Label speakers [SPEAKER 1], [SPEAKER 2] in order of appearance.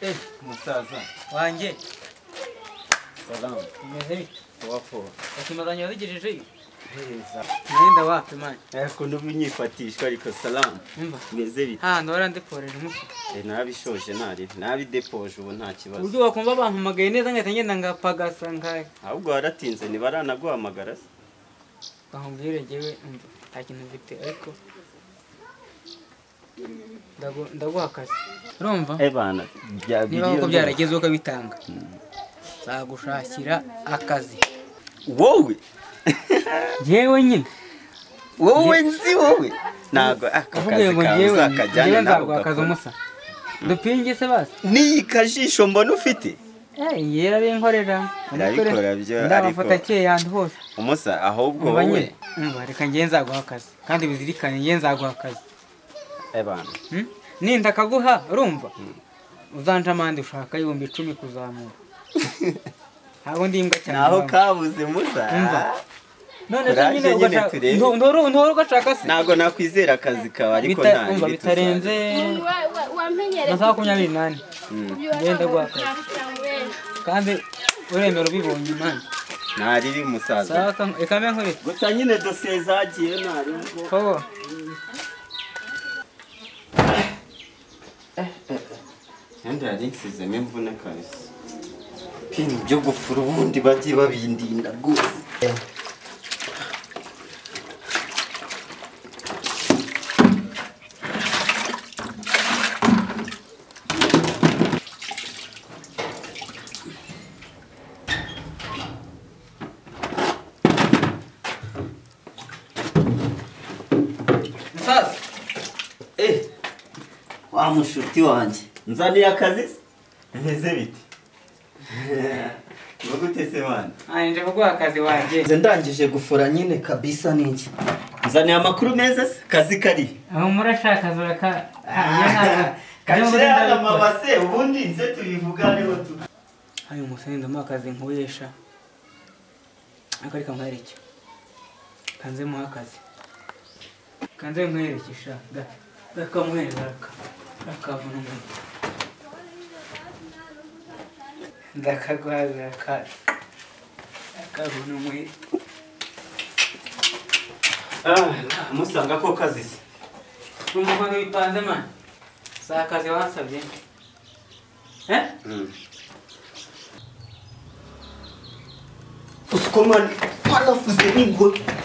[SPEAKER 1] Eh, musaza
[SPEAKER 2] wanjye
[SPEAKER 1] salamu
[SPEAKER 2] umeze bite
[SPEAKER 1] wapfuye
[SPEAKER 2] bakimazanye wabigejejeyo
[SPEAKER 1] heza
[SPEAKER 2] mwenda wapi mani
[SPEAKER 1] ariko n'ubunyifatishwa ariko salamu
[SPEAKER 2] umva
[SPEAKER 1] meze bite
[SPEAKER 2] hano warandeporera umutwe
[SPEAKER 1] Eh, nabishoje narira nabidepoje ubu nta kibazo
[SPEAKER 2] uburyo wakumva bampamagaye neza ngahita ngenda ngapagasa nkaya
[SPEAKER 1] ahubwo waratinze ntibaranaguhamagara se
[SPEAKER 2] bahumbire njyewe umva nta kintu mfite ariko ndagu- ndaguha akazi urumva
[SPEAKER 1] eh bana
[SPEAKER 2] niba
[SPEAKER 1] byabiriye
[SPEAKER 2] koko byaragezweho ukabitanga nzagushakira akazi
[SPEAKER 1] wowe
[SPEAKER 2] yewe nyine
[SPEAKER 1] wowe nzi wowe ntabwo aka
[SPEAKER 2] uvuge
[SPEAKER 1] kazi
[SPEAKER 2] ngo
[SPEAKER 1] kawe
[SPEAKER 2] njyewe
[SPEAKER 1] uzakajyane nawe
[SPEAKER 2] njyewe nzaguha akazi
[SPEAKER 1] ugakora
[SPEAKER 2] umusa dupinge se basi
[SPEAKER 1] n'iyi kajisho mbona ufite
[SPEAKER 2] Eh, yarabinkorera
[SPEAKER 1] Arabikora byo,
[SPEAKER 2] ndabafata
[SPEAKER 1] ariko-
[SPEAKER 2] akeye ahantu hose
[SPEAKER 1] umusa ahubwo
[SPEAKER 2] Umva
[SPEAKER 1] wowe
[SPEAKER 2] nyine umva reka njyewe nzaguha akazi kandi bizirikane njyewe nzaguha akazi
[SPEAKER 1] eh bana
[SPEAKER 2] Hmm? ninda akaguha urumva uzanje amande ushaka ibihumbi icumi kuzamura ntabwo ndi imbwa cyane
[SPEAKER 1] naho
[SPEAKER 2] mama.
[SPEAKER 1] kabuze musa
[SPEAKER 2] Umva. none se
[SPEAKER 1] kuraje
[SPEAKER 2] nyine
[SPEAKER 1] nyine
[SPEAKER 2] ugashaka
[SPEAKER 1] turebe.
[SPEAKER 2] ndo- ndoru- ndoru ugashaka se
[SPEAKER 1] ntabwo nakwizera akazi kawe ariko
[SPEAKER 2] Bita-
[SPEAKER 1] nta
[SPEAKER 2] umva
[SPEAKER 1] bibi
[SPEAKER 2] bitarenze
[SPEAKER 3] wamenyereye
[SPEAKER 2] amasaha makumyabiri n'ane
[SPEAKER 1] Mm.
[SPEAKER 2] ugenda guhaka kandi uremera ubibonye imana
[SPEAKER 1] ntariri musaza
[SPEAKER 2] sawa ka- reka mbe nkureke
[SPEAKER 1] gusa nyine dosiye zagiye mwarimu
[SPEAKER 2] Kogo.
[SPEAKER 1] kandi yari nsizemo imvune kabisa ibintu byo gufura ubundi bagiye babindinda rwose
[SPEAKER 2] musaza
[SPEAKER 1] eh wa mushuti wanjye nzaniye akazi se bimeze bite ngo gute se bana
[SPEAKER 2] anjye kuguha akazi wanjye
[SPEAKER 1] nze ndangije gufura nyine kabisa n'iki nzaniye amakuru meza se kazi kari
[SPEAKER 2] aho murashaka zuraka
[SPEAKER 1] kacire hano amabase ubundi nze tubivuganeho tu
[SPEAKER 2] ayo musore ndamuha akazi nkuyesha ariko reka nkwereke kanze muha akazi kanze nkwereke sha ga gakamuhereza raka rakavuna umuntu ndakagwazira akazi akavuna umwere
[SPEAKER 1] musanga ko kazi se
[SPEAKER 2] numva ukuntu bipanze mani si akazi wasabye eh
[SPEAKER 1] usikomani warafuze n'ingwe